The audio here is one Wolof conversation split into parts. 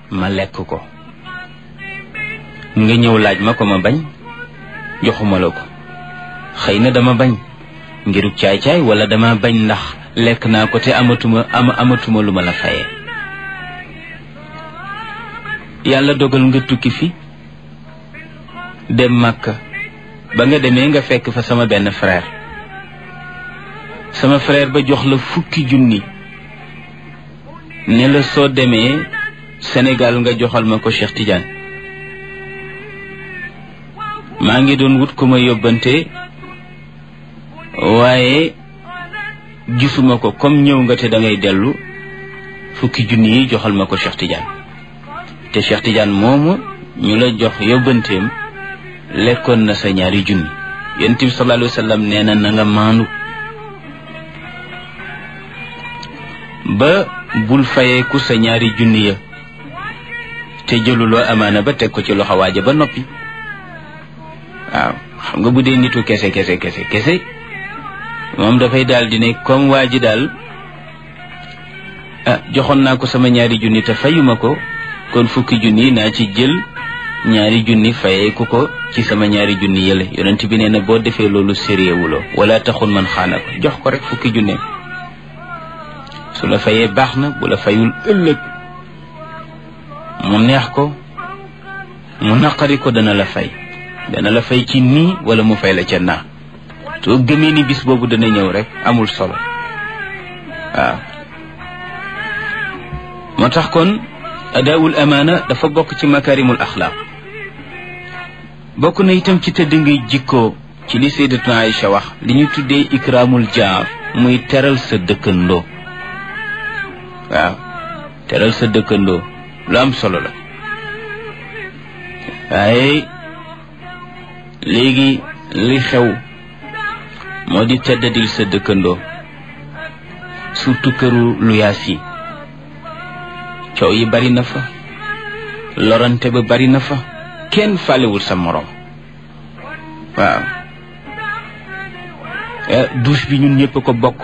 ma lekk ko nga ñëw laaj ma ko ma bañ joxuma la ko xëy na dama bañ ngiruk caay-caay wala dama bañ ndax lekk naa ko te amatuma am amatuma lu ma la fayee yàlla dogal nga tukki fi dem Makka ba nga demee nga fekk fa sama benn frère sama frère ba jox la fukki junni ne la soo demee Sénégal nga joxal ma ko Cheikh Tidiane maa ngi doon wut ku ma yóbbante waaye gisuma ko comme ñëw nga te da ngay dellu fukki junni yi joxal ma ko Cheikh Tidiane te Cheikh Tidiane moomu ñu la jox yóbbanteem lekkoon na sa ñaari junni yonent bi sallallahu alayhi wa sallam nee na na nga maandu ba bul fayeeku sa ñaari junni ya te jëluloo amaana ba teg ko ci loxo waaja ba noppi waaw xam nga bu dee nitu kese kese kese kese moom dafay daal di ne comme waa ji daal ah joxoon naa ko sama ñaari junni te fayuma ko kon fukki junni naa ci jël ñaari junni fayeeku ko ci sama ñaari junni yële yonent bi nee na boo defee loolu sériewuloo wala taxul man xaana ko jox ko rek fukki junne su la fayee baax na bu la fayul ëllëg mu neex ko mu naqari ko dana la fay dana la fay ci nii wala mu fay la ca naa soo gëmee ni bis boobu dana ñëw rek amul solo waaw moo tax kon adaawul amaana dafa bokk ci makarimul axlaaq bokk na itam ci tëdd ngay jikkoo ci li sayyidatuna Aïcha wax li ñu tuddee ikraamul jaar muy teral sa dëkkandoo waaw teral sa dëkkandoo lu am solo la waaye léegi li xew moo di teddadil sa dëkkandoo surtout këru luyaas yi coow yi bari na fa lorante ba bari na fa kenn fàllewul sa moroom waaw douche bi ñun ñëpp ko bokk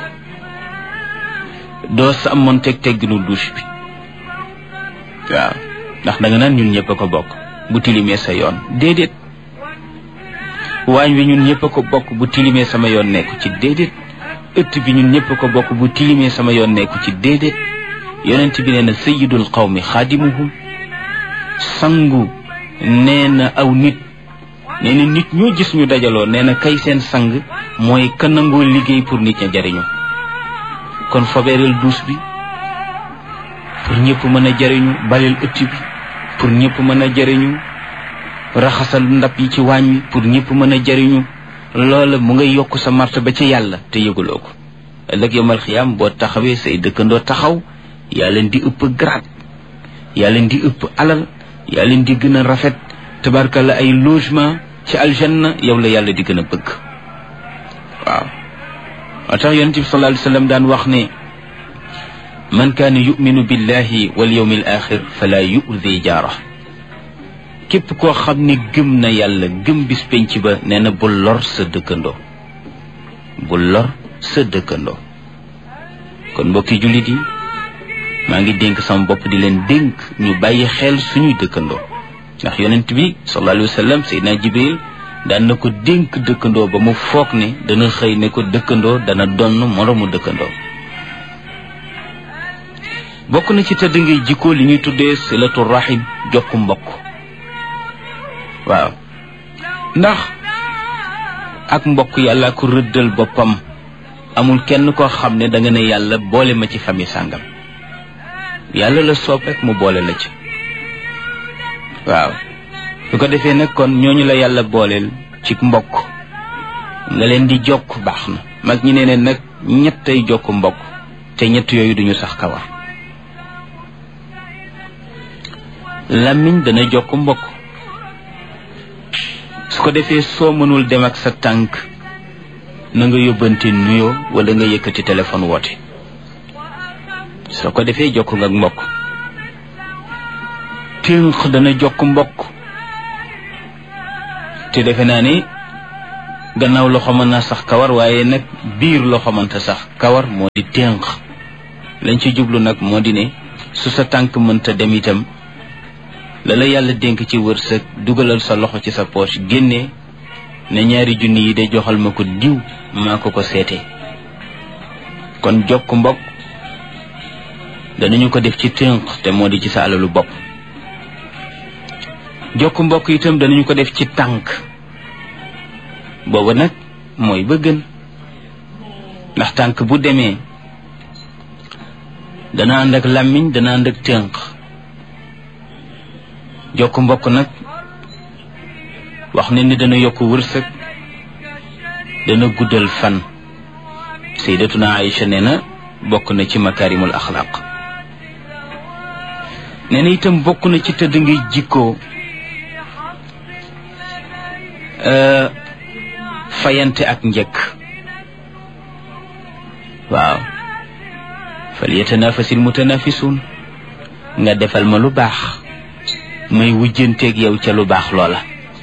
doo sa amoon teg tegginu douche bi waaw ndax da nga naan ñun ñëpp ko bokk bu tilimee sa yoon déedéet waañ wi ñun ñëpp ko bokk bu tilimee sama yoon nekku ci déedéet ëtt bi ñun ñëpp ko bokk bu tilimee sama yoon nekku ci déedéet yonent bi nee na sayidul qawmi xaadimuhum sangu nee na aw nit nee na nit ñoo gis ñu dajaloo nee na kay seen sang mooy ka nangoo liggéey pour nit ña jariñu kon fobeereel duus bi pour ñëpp mën a jariñu baleel ëtt bi pour ñëpp mën a jariñu raxasal ndab yi ci waañ wi pour ñëpp mën a jariñu loola mu ngay yokk sa marta ba ci yàlla te yëguloo ko ëllëg yomal xiyaam boo taxawee say dëkkandoo taxaw yaa leen di ëpp grade yaa leen di ëpp alal yaa leen di gën a rafet tabarkalla ay logement ci aljanna yow la yàlla di gën a bëgg waaw moo tax yonent bi sallallahu alayhi wa sallam daan wax ne man kaana yuminu billahi wal yawmi al axir fala yu'di jaara képp koo xam ne gëm na yàlla gëm bis penc ba nee na bul lor sa dëkkandoo bul lor sa dëkkandoo kon mbokki jullit yi maa ngi dénk sama bopp di leen dénk ñu bàyyi xel suñuy dëkkandoo ndax yonent bi sallallahu alayhi wa sallam seydina jibril daan na ko dénk dëkkandoo ba mu foog ne dana xëy ne ko dëkkandoo dana donn moroomu dëkkandoo bokk na ci tëdd ngay jikkoo li ñuy tuddee silatu rahim jokku mbokk waaw ndax ak mbokk yàlla ko rëddal boppam amul kenn koo xam ne da nga ne yàlla boole ma ci famille sàngam yàlla la soob rek mu boole la ci waaw su ko defee nag kon ñooñu la yàlla booleel ci mbokk nga leen di jokk baax na mag ñi ne ne nag ñettay jokk mbokk te ñett yooyu duñu sax kawar làmmiñ dana jokk mbokk su ko defee soo mënul dem ak sa tànk na nga yóbbante nuyoo wala nga yëkkati téléphone woote soo ko defee jokk nga ak mbokk ténq dana jokk mbokk te defe naa ni gannaaw loxo mën na sax kawar waaye nag biir loxo mënta sax kawar moo di ténq lañ ci jublu nag moo di ne su sa tànk mënta dem itam la la yàlla dénk ci wërsëg dugalal sa loxo ci sa poche génne ne ñaari junni yi de joxal ma ko diw maa ko ko seete kon jokk mbokk danañu ko def ci tënk te moo di ci sa alalu bopp jokk mbokk itam danañu ko def ci tànk booba nag mooy ba gën ndax tànk bu demee dana ànd ak làmmiñ dana ànd ak tënk jokk mbokk nag wax ne ni dana yokk wërsëg dana guddal fan sayyidatuna Aïcha nee na bokk na ci makarimul axlaaq nee na itam bokk na ci tëdd ngay jikkoo fayante ak njëkk waaw fal yatanafasil mutanafisun nga defal ma lu baax may wujjanteeg yow ca lu baax loola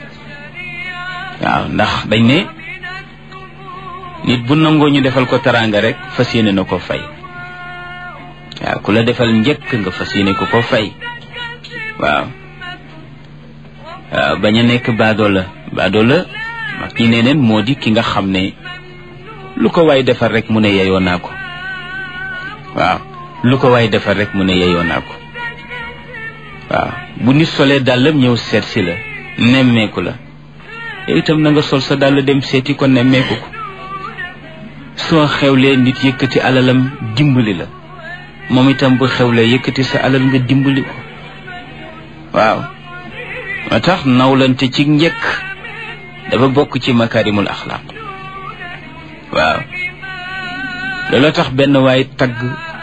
waaw ndax dañ ne nit bu nangoo ñu defal ko teraanga rek fas yéene na ko fay waaw ku la defal njëkk nga fas yéene ko ko fay waaw waaw bañ a nekk baadoo la baadoo la mag ñi nee neen moo di ki nga xam ne lu ko waay defal rek mu ne yeyoo naa ko waaw lu ko waay defal rek mu ne yeyoo naa ko waaw bu nit solee dàllam ñëw seet si la nemmeeku la yow itam na nga sol sa dàll dem seeti ko nemmeeku ko soo xewlee nit yëkkati alalam dimbali la moom itam bu xewlee yëkkati sa alal nga dimbali ko waaw moo tax nawlante ci njëkk dafa bokk ci makarimul axlaaq waaw loolu tax benn waay tagg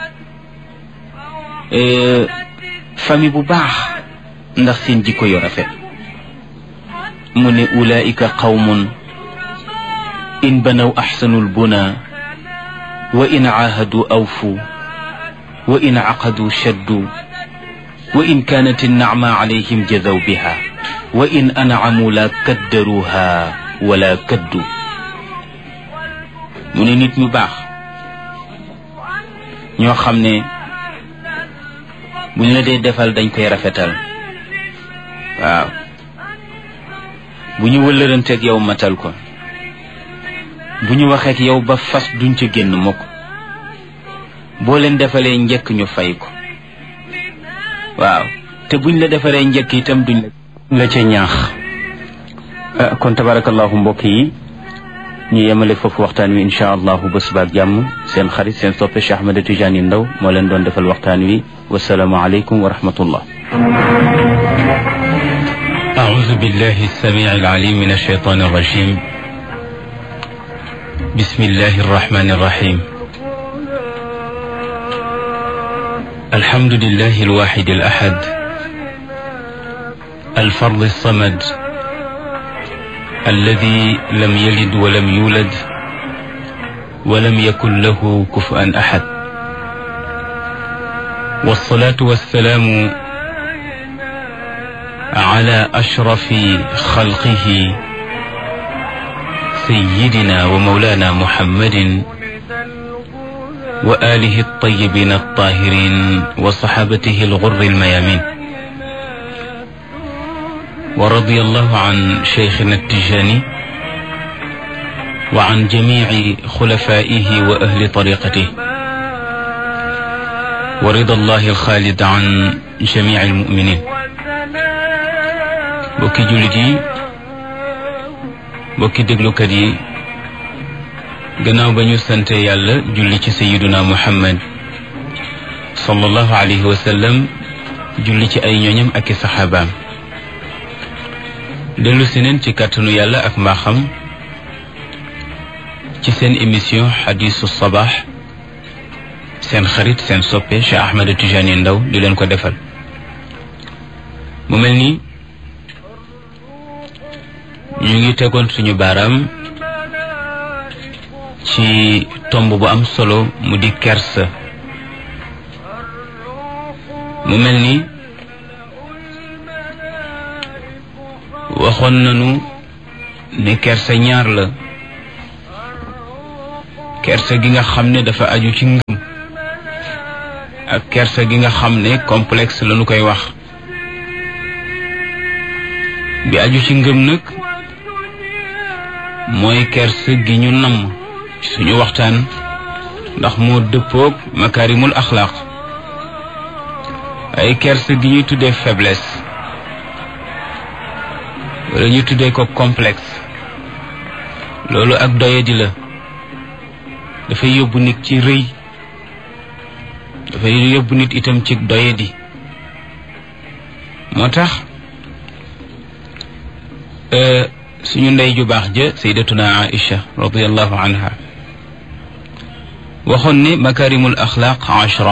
famille bu baax ndax seen jikko yu rafet mu ne ulaika qawmun in banaw axsanul buna wa in caahadu awfu wa in caqadu shaddu wa in kaanat innacma calayhim jadaw biha wa in ancamu la kaddaruha wala kaddu mu ne nit ñu baax ñoo xam ne buñ la dee defal dañ koy rafetal waaw bu ñu wëllëranteeg yow matal ko bu ñu waxeek yow ba fas duñ ca génn mukk boo leen defalee njëkk ñu fay ko waaw te buñ la defaree njëkk itam duñ la ca ñaax kon tabarakallahu mbokk yi ñu yemale foofu waxtaan wi insha allahu ba subaak jàmm seen xarit seen soppe Cheikh Ahmed Tidiane Ndaw moo leen doon defal waxtaan wi wasalaamu aleykum wa rahmatullah أعوذ بالله السميع العليم من الشيطان الرجيم بسم الله الرحمن الرحيم الحمد لله الواحد الأحد الفرد الصمد الذي لم يلد ولم يولد ولم يكن له كفءا أحد والصلاة والسلام على أشرف خلقه سيدنا ومولانا محمد وآله الطيبين الطاهرين وصحابته الغر الميامين ورضي الله عن شيخنا التجاني وعن جميع خلفائه وأهل طريقته ورضا الله الخالد عن جميع المؤمنين bokki jullit yi bokki déglukat yi gannaaw ba ñu sante yàlla julli ci sayiduna muhammad sallallahu alayhi wa sallam julli ci ay ñooñam ak i saxaabaam dellu si neen ci kàttanu yàlla ak mbaaxam ci seen émission xadisu sabaax seen xarit seen soppe Cheikh Ahmed Tidiane Ndaw di leen ko defal mu mel ni ñu ngi tegoon suñu baaraam ci tomb bu am solo mu di kersa mu mel ni waxoon nañu ne kersa ñaar la kersa gi nga xam ne dafa aju ci ngëm ak kersa gi nga xam ne complexe lañu koy wax bi aju ci ngëm nag mooy kersa gi ñu namm ci suñu waxtaan ndax moo dëppoog makaarimul axlaaq ay kersa gi ñuy tuddee faiblesse wala ñu tuddee ko complexe loolu ak doyadi la dafay yóbbu nit ci rëy dafay yóbbu nit itam ci doyadi moo tax suñu ndey ju baax ja saydatuna aïcha radiallahu anha waxoon ne makarimul axlaaq ashra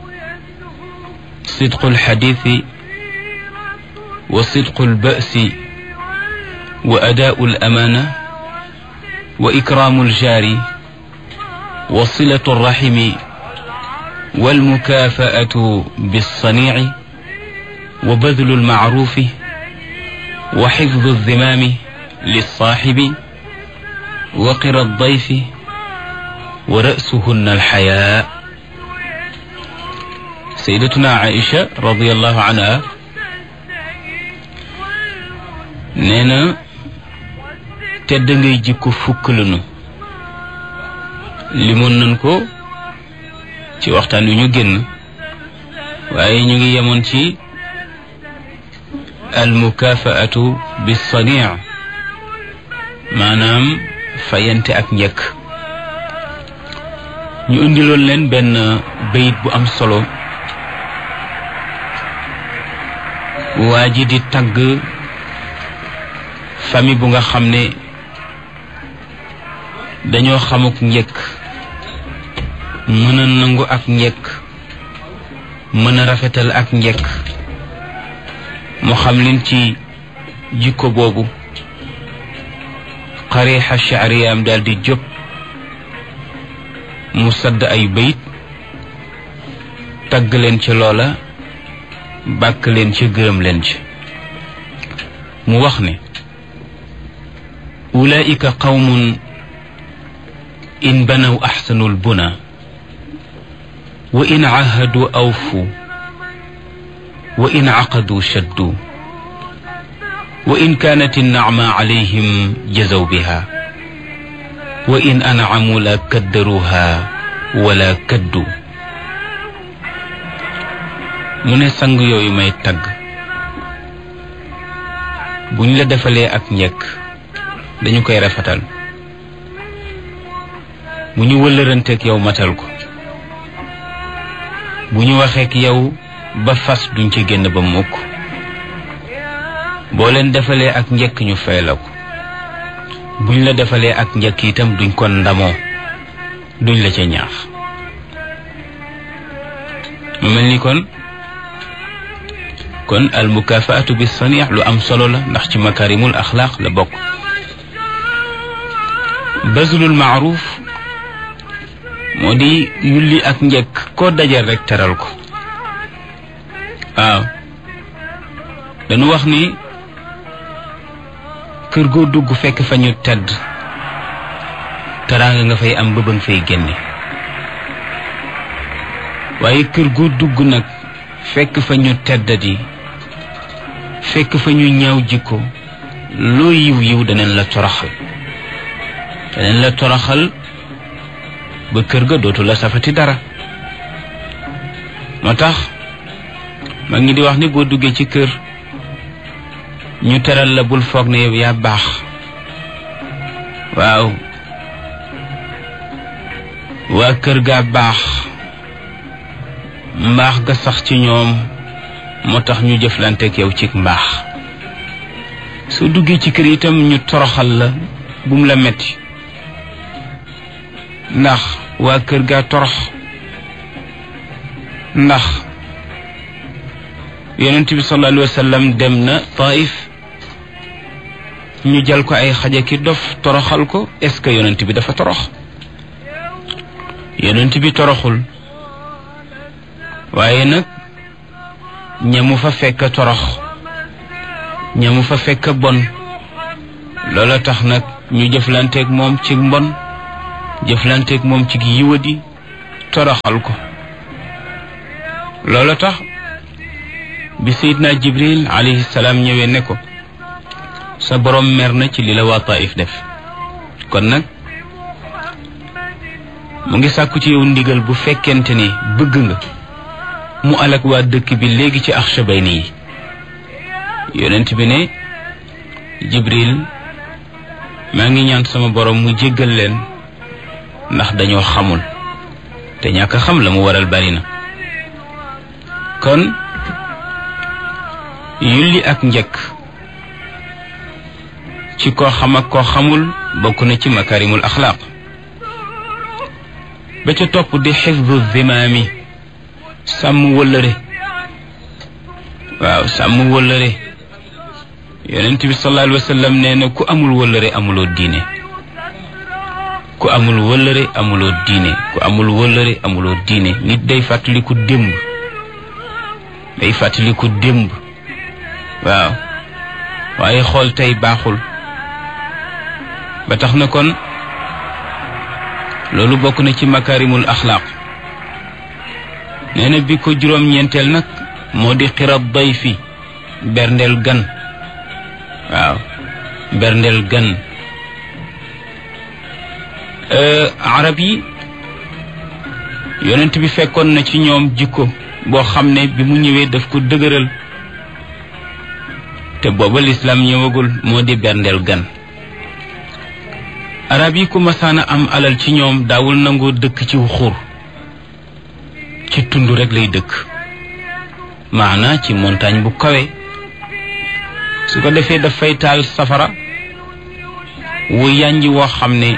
sidqu alxadiisi wa sidqu albasi wa adaau alamana wa ikraamu aljaari wa silatu alraximi walmukaafaatu bilsaniici wa badlu almacruufi wa xifdu alzimaami lilsaaxibi wa qira aldayfi wa ra'suhunna alxayaa sayyidatuna Aïcha radiyallahu anha nee na tedd ngay jikko fukk lanu limoon nañ ko ci waxtaan wi ñu génn waaye ñu ngi yemoon ci almukaafaatu bisanii maanaam fayante ak njëkk ñu indiloon leen benn bayit bu am solo waa ji di tagg famille bu nga xam ne dañoo xamuk njëkk mën a nangu ak njëkk mën a rafetal ak njëkk mu xam leen ci jikko boobu xarixa shaariyaam daal di jóg mu sadd ay bayit tagg leen ci loola bàkk leen ci gërëm leen ci mu wax ne ulaika qawmun in banaw axsanu lbuna wa in cahadu awfu wa in caqadu shaddu wa in kaanat innacma calayhim jazaw biha wa in ancamu la kaddaruha wala kaddu mu ne sang yooyu may tagg buñ la defalee ak njëkk dañu koy rafetal bu ñu wëllëranteeg yow matal ko bu ñu waxeek yow ba fas duñ ci génn ba mukk boo leen defalee ak njëkk ñu fay la ko buñ la defalee ak njëkk itam duñ ko ndamoo duñ la ca ñaax mu mel ni kon kon al mukafaatu bi saniix lu am solo la ndax ci makarimul axlaaq la bokk bazlul maaruf moo di yulli ak njëkk koo dajal rek teral ko waaw dañu wax ni kër goo dugg fekk fa ñu tedd teraanga nga fay am ba ba nga fay génne waaye kër goo dugg nag fekk fa ñu teddadi fekk fa ñu ñaaw jikko loo yiw yiw daneen la toroxal daneen la toroxal ba kër ga dootu la safati dara moo tax mag ñi di wax ni boo duggee ci kër ñu teral la bul foog ne yow yaa baax waaw waa kër gaa baax mbaax ga sax ci ñoom moo tax ñu jëflanteek yow ci mbaax soo duggee ci kër itam ñu toroxal la bum la metti ndax waa kër gaa torox ndax yonent bi sallallahu alayhi wa sallam dem na taif ñu jal ko ay xaja ki dof toroxal ko est-ce que yonent bi dafa torox yonent bi toroxul waaye nag ñamu fa fekk torox ñamu fa fekk bon loola tax nag ñu jëflanteeg moom ci mbon jëflanteeg moom ci yiwadi toroxal ko loola tax bi sayidna jibril alayhi salaam ñëwee ne ko sa borom mer na ci li la waa Taif def kon nag mu ngi sàkku ci yow ndigal bu fekkente ni bëgg nga mu alak waa dëkk bi léegi ci Axshabayni yi yonent bi ne Jibril maa ngi ñaan sama borom mu jéggal leen ndax dañoo xamul te ñàkk a xam la mu waral bari na kon yulli ak njëkk ci koo xam ak koo xamul bokk na ci makarimul axlaaq ba ca topp di xifdu zimaami sàmm wëllëre waaw sàmm wëllëre yonent bi sallallahu alayhi wa sallam nee na ku amul wëllëre amuloo diine ku amul wëllëre amuloo diine ku amul wëllëre amuloo diine nit day fàttaliku démb day fàttaliku démb waaw waaye xool tey baaxul ba tax na kon loolu bokk na ci makarimul axlaaq nee na bi ko juróom-ñeenteel nag moo di xirab day fi berndeel gan waaw berndeel gan arab yi yonent bi fekkoon na ci ñoom jikko boo xam ne bi mu ñëwee daf ko dëgëral te booba lislaam ñëwagul moo di berndeel gan arab yi ku masaana am alal ci ñoom daawul nangoo dëkk ci xur ci tund rek lay dëkk maana ci montagne bu kawe su ko defee dafay taal safara wu yànji woo xam ne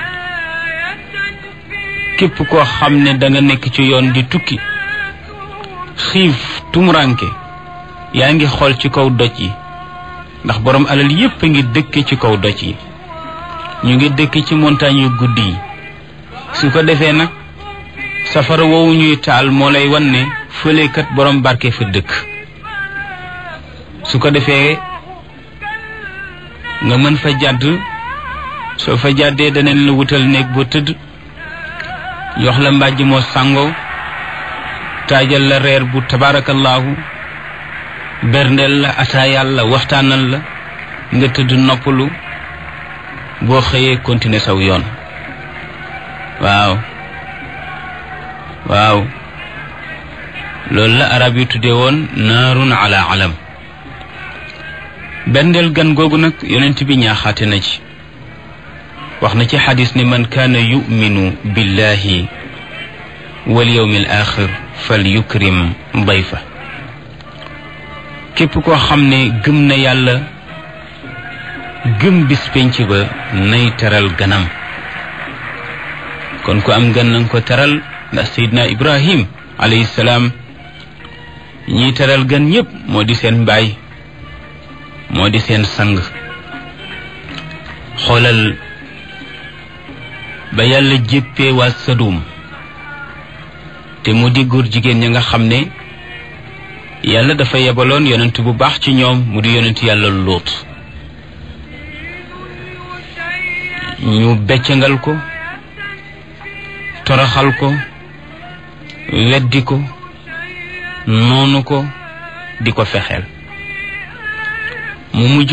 képp koo xam ne danga nekk ci yoon di tukki xiif tumuranke yaa ngi xool ci kaw doj yi ndax borom alal yépp a ngi dëkke ci kaw doj yi ñu ngi dëkk ci montagne yu guddi yi su ko defee nag safara woowu ñuy taal moo lay wan ne fëlekat borom barke fa dëkk su ko defee nga mën fa jàdd soo fa jàddee daneen la wutal néeg boo tëdd jox la mbàjj moo sàngoo taajal la reer bu tabaarakallaahu berndeel la ataayal la waxtaanal la nga tëdd noppalu boo xëyee continuer saw yoon waaw waaw loolu la arab yi tuddee woon naarun ala alam berndeel gan googu nag yonent bi ñaaxaate na ci wax na ci xadis ne man kaana yuminu billahi wal yawmi al axir fal yukrim dayfa képp koo xam ne gëm na yàlla gëm bis penc ba nay teral ganam kon ku am gan nanga ko teral ndax sayidna ibrahim alayhi salaam ñiy teral gan ñépp moo di seen mbaay moo di seen sang xoolal ba yàlla jéppee waa sadum te mu di góor jigéen ña nga xam ne yàlla dafa yebaloon yonent bu baax ci ñoom mu di yonent yàlla lóot ñu beccangal ko toroxal ko weddi ko noonu ko di ko fexeel mu mujj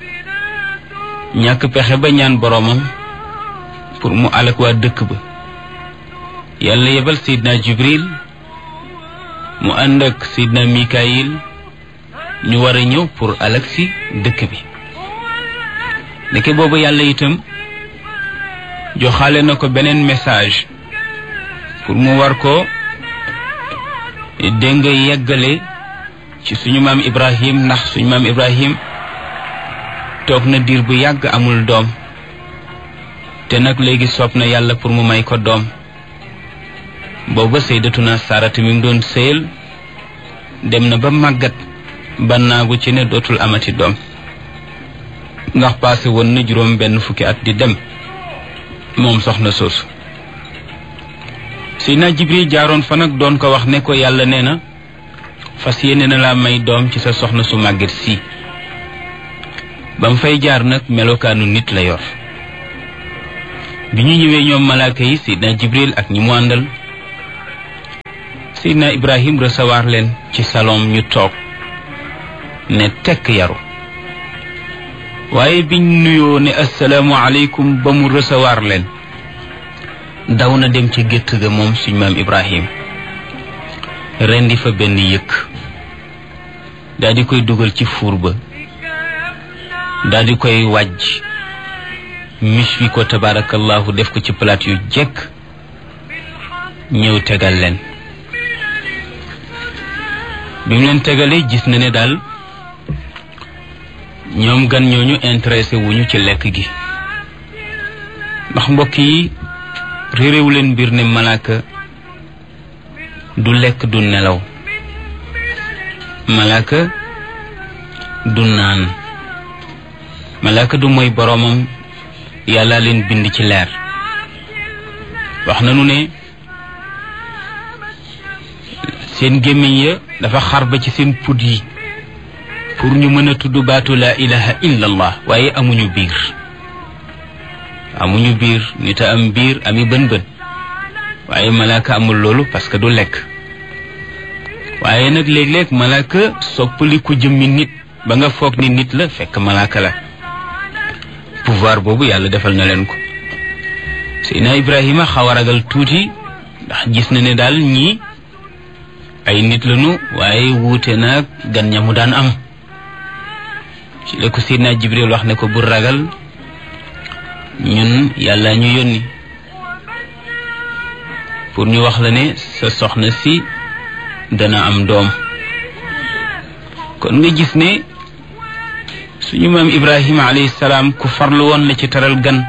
ñàkk pexe ba ñaan boroomam pour mu alak waa dëkk ba yàlla yebal seydina jibril mu ànd ak seydina mikayil ñu war a ñëw pour alak si dëkk bi ndeke boobu yàlla itam joxaale na ko beneen message pour mu war ko dégg nga yeggale ci suñu maam ibrahim ndax suñu maam ibrahim toog na diir bu yàgg amul doom te nag léegi soob na yàlla pour mu may ko doom booba sayyidatuna sarata mi mu doon sëyal dem na ba màggat ba naagu ci ne dootul amati doom ndax passé woon na juróom benn fukki at di dem moom soxna soosu Seydina Jibril jaaroon fa nag doon ko wax ne ko yàlla nee na fas yéene na laa may doom ci sa soxna su màgget si ba mu fay jaar nag melokaanu nit la yor bi ñu ñëwee ñoom malaaka yi Seydina Jibril ak ñi mu àndal Seydina Ibrahim recevoir leen ci salon ñu toog ne tekk yaru waaye biñ nuyoo ne assalaamu aleykum ba mu recevoir leen daw na dem ci gétt ga moom suñ maam ibrahim rendi fa benn yëkk daal di koy dugal ci fuur ba daal di koy wàjj mis wi ko tabarakallahu def ko ci palaat yu jekk ñëw tegal leen bi mu leen tegalee gis na ne daal ñoom gan ñooñu intéressé wuñu ci lekk gi ndax mbokk yi réeréewu leen mbir ne malaaka du lekk du nelaw malaaka du naan malaaka du mooy boroomam yàlla leen bind ci leer wax nanu ne seen gémmiñ ya dafa xar ba ci seen put yi pour ñu mën a tudd baatu laa ilaha illa allah waaye amuñu biir amuñu biir nit a am biir ami bën bën waaye malaaka amul loolu parce que du lekk waaye nag léeg-léeg malaaka soppali ku jëmmi nit ba nga foog ni nit la fekk malaaka la pouvoir boobu yàlla defal na leen ko Seydina Ibrahima xaw a ragal tuuti ndax gis na ne daal ñii ay nit lañu waaye wuute naag gan ña mu daan am ci la ko Seydina Jibril wax ne ko bu ragal ñun yàlla ñu yónni pour ñu wax la ne sa soxna si dana am doom kon nga gis ne suñu maam Ibrahima alayhi salaam ku farlu woon la ci teral gan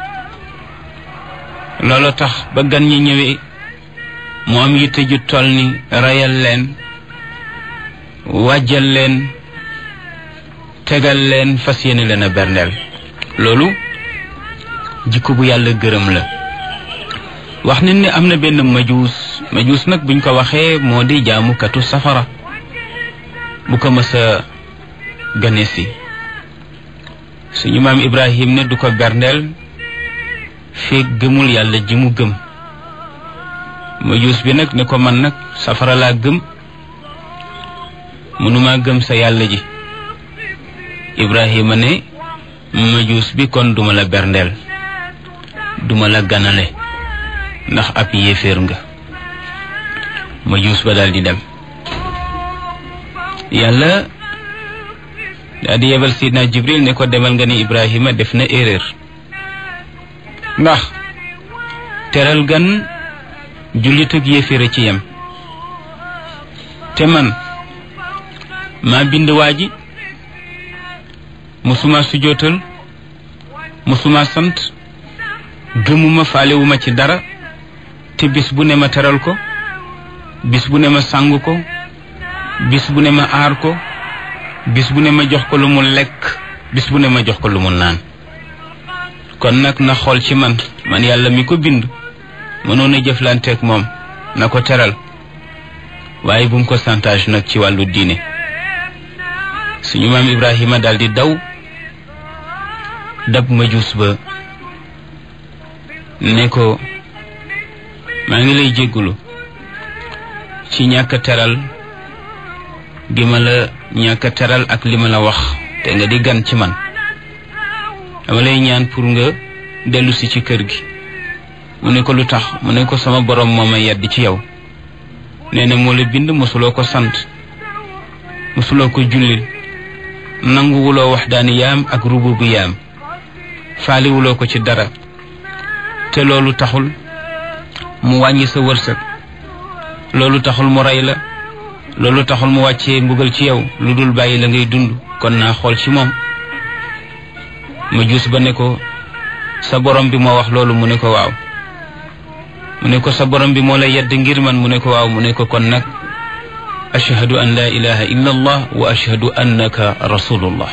loolu tax ba gan ñi ñëwee mu am yitte ju toll ni reyal leen wàjjal leen tegal leen fas yéene leen a berndeel loolu jikko bu yàlla gërëm la wax nañ ne am na benn majuus majuus nag buñ ko waxee moo di jaamukatu safara bu ko mës a gane si suñu maam ibrahim ne du ko berndeel feeg gëmul yàlla ji mu gëm majuus bi nag ne ko man nag safara laa gëm mënuma gëm sa yàlla ji ibrahima ne majuus bi kon duma la berndeel duma la ganale ndax ab yéeféer nga majuus ba daal di dem yàlla daal di yebal sidna jibril ne ko demal nga ne ibrahima def na erreur ndax teral gan jullit ak yéeféer a ci yem te man maa bind waa ji musuma sujootal musuma sant gëmuma faalewuma ci dara te bis bu ne ma teral ko bis bu ne ma sàng ko bis bu ne ma aar ko bis bu ne ma jox ko lu mu lekk bis bu ne ma jox ko lu mu naan kon nag na xool ci man man yàlla mi ko bind mënoon a jëflanteeg moom na ko teral waaye bu mu ko santage nag ci wàllu diine suñu maam Ibrahima daal di daw dab majuus ba ne ko maa ngi lay jéggulu ci ñàkk teral gi ma la ñàkk teral ak li ma la wax te nga di gan ci man dama lay ñaan pour nga dellu si ci kër gi mu ne ko lu tax mu ne ko sama borom moo ma yedd ci yow nee na moo la bind mosuloo ko sant mosuloo ko jullil nanguwuloo wax daani yaam ak rubu bu yaam faaliwuloo ko ci dara te loolu taxul mu wàññi sa wërsëg loolu taxul mu rey la loolu taxul mu wàccee mbugal ci yow lu dul bàyyi la ngay dund kon naa xool ci moom ma juus ba ne ko sa borom bi moo wax loolu mu ne ko waaw mu ne ko sa borom bi moo la yedd ngir man mu ne ko waaw mu ne ko kon nag ashhadu an la ilaha illa allah wa ashhadu annaka rasulullah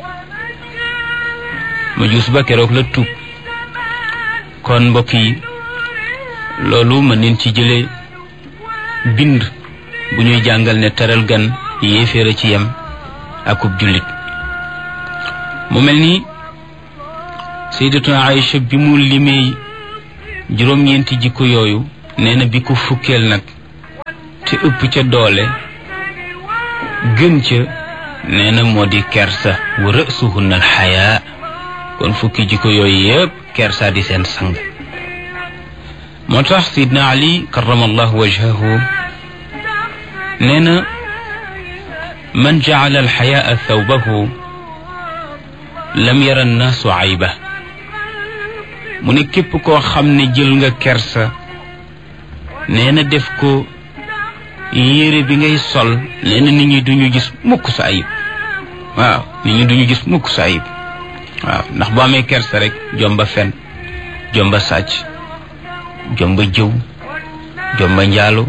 ma juus ba keroog la tuub kon mbokk yi loolu mën neen ci jële bind bu ñuy jàngal ne teral gan yéeféer a ci yem akub jullit mu mel ni sayyidatuna Aïcha bi mu limee juróom-ñeenti jikko yooyu nee na bi ko fukkeel nag te ëpp ca doole gën ca nee na moo di kersa wa rësuhunna alxayaa kon fukki jikko yooyu yëpp kersa di seen sang moo tax sidna ali karamallahu wajhahu nee na man jacala alxayaa thawbahu lam yara annaasu ayba mu ne képp koo xam ne jël nga kersa nee na def ko yére bi ngay sol nee na nit ñi duñu gis mukk sa ayib waaw nit ñi duñu gis mukk sa ayib waaw ndax boo amee kersa rek jomba fen jomba sàcc jomba jëw jomba njaalo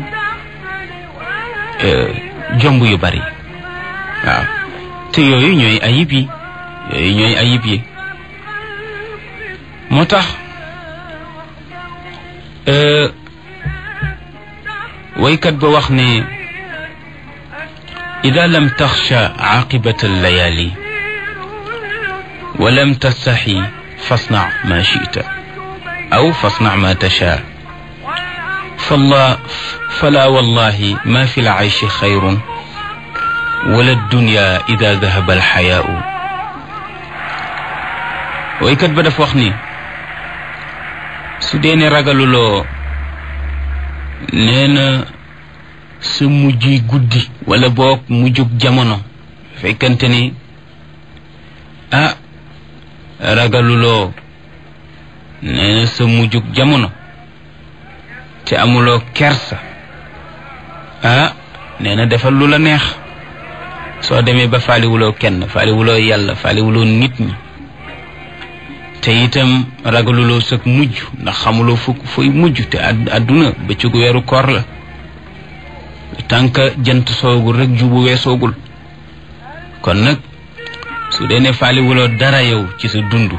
jomb yu bari waaw te yooyu ñooy ayib yi yooyu ñooy ayib yi moo tax waykat ba wax ne ida lam taxsha caaqibata allayali wa lam tastaxi fasnac ma chita aw fasnac ma tashaa falla fala wallahi ma fi lcayshi xayrun wala dunya ida dahaba alxayaau waykat ba dafa wax ni su dee ne ragaluloo nee na sa mujj guddi wala boog mujjug jamono fekkante ni ah ragaluloo nee na sa mujjug jamono te amuloo kersa ah nee na defal lu la neex soo demee ba faaliwuloo kenn faaliwuloo yàlla faaliwuloo nit ñi te itam ragaluloo sag mujj ndax xamuloo fukk fooy mujj te àdduna bëccëgu weeru koor la tànk jant soogul rek jubu weesoogul kon nag su dee ne faaliwuloo dara yow ci sa dund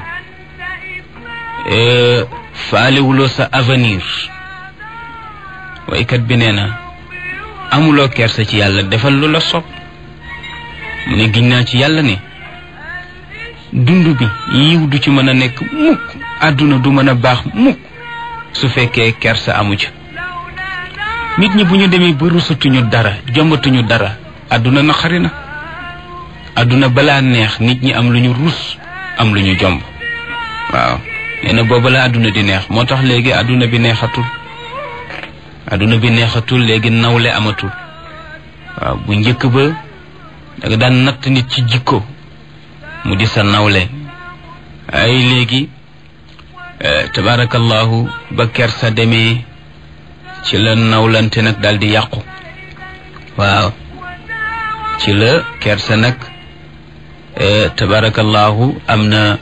faaliwuloo sa avenir waykat bi nee na amuloo kersa ci yàlla defal lu la sopp mu ne giñ naa ci yàlla ne dund bi yiw du ci mën a nekk mukk àdduna du mën a baax mukk su fekkee kersa amu ca nit ñi bu ñu demee ba rusatuñu dara jombatuñu dara àdduna naqari na àdduna balaa neex nit ñi am lu ñu rus am lu ñu jomb waaw nee na booba la àdduna di neex moo tax léegi àdduna bi neexatul àdduna bi neexatul léegi nawle amatul waaw bu njëkk ba danga daan natt nit ci jikko mu di sa nawle ay léegi tabarakallahu ba kersa demee ci la nawlante nag daal di yàqu waaw ci la kersa nag tabarakallahu am na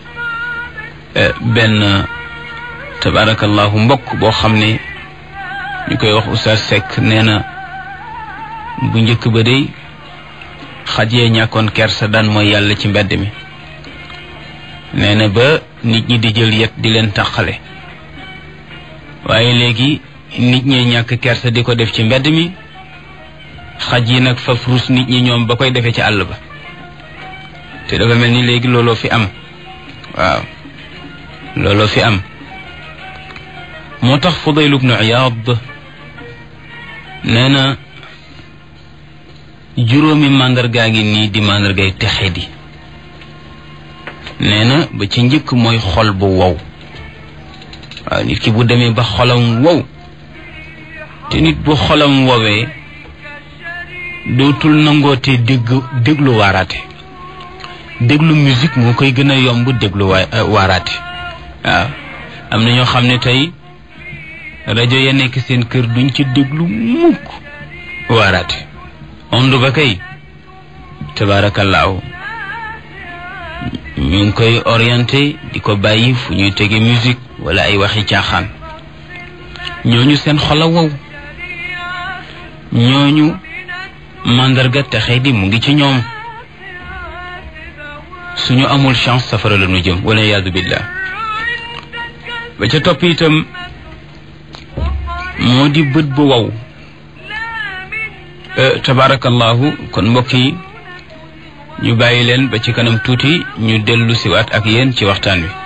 benn tabarakallahu mbokk boo xam ne ñu koy wax Oustaz Seck nee na bu njëkk ba day xaj yee ñàkkoon kersa daan mooy yàlla ci mbedd mi nee na ba nit ñi di jël yet di leen taqale waaye léegi nit ñee ñàkk kersa di ko def ci mbedd mi xaj yi nag faf rus nit ñi ñoom ba koy defee ci àll ba te dafa mel ni léegi looloo fi am waaw looloo fi am moo tax Fudayl ibnu Iyaad nee na juróomi màndargaa ngi nii di màndargay texe di nee na ba ci njëkk mooy xol bu wow waaw nit ki bu demee ba xolam wow te nit bu xolam wowee dootul nangootee dégg déglu waaraate déglu musique moo koy gën a yomb déglu waa waaraate waaw am na ñoo xam ne tey rajo ya nekk seen kër duñ ci déglu mukk waaraate ond ba kay tabaarakallaahu ñu ngi koy orienté di ko bàyyi fu ñuy tege musique wala ay waxi caaxaan ñooñu seen xol a wow ñooñu màndarga texe di mu ngi ci ñoom suñu amul chance safara la ñu jëm wala yaadu billah ba ca topp itam moo di bët bu wow tabarakallahu kon mbokk yi ñu bàyyi leen ba ci kanam tuuti ñu dellu siwaat ak yéen ci waxtaan wi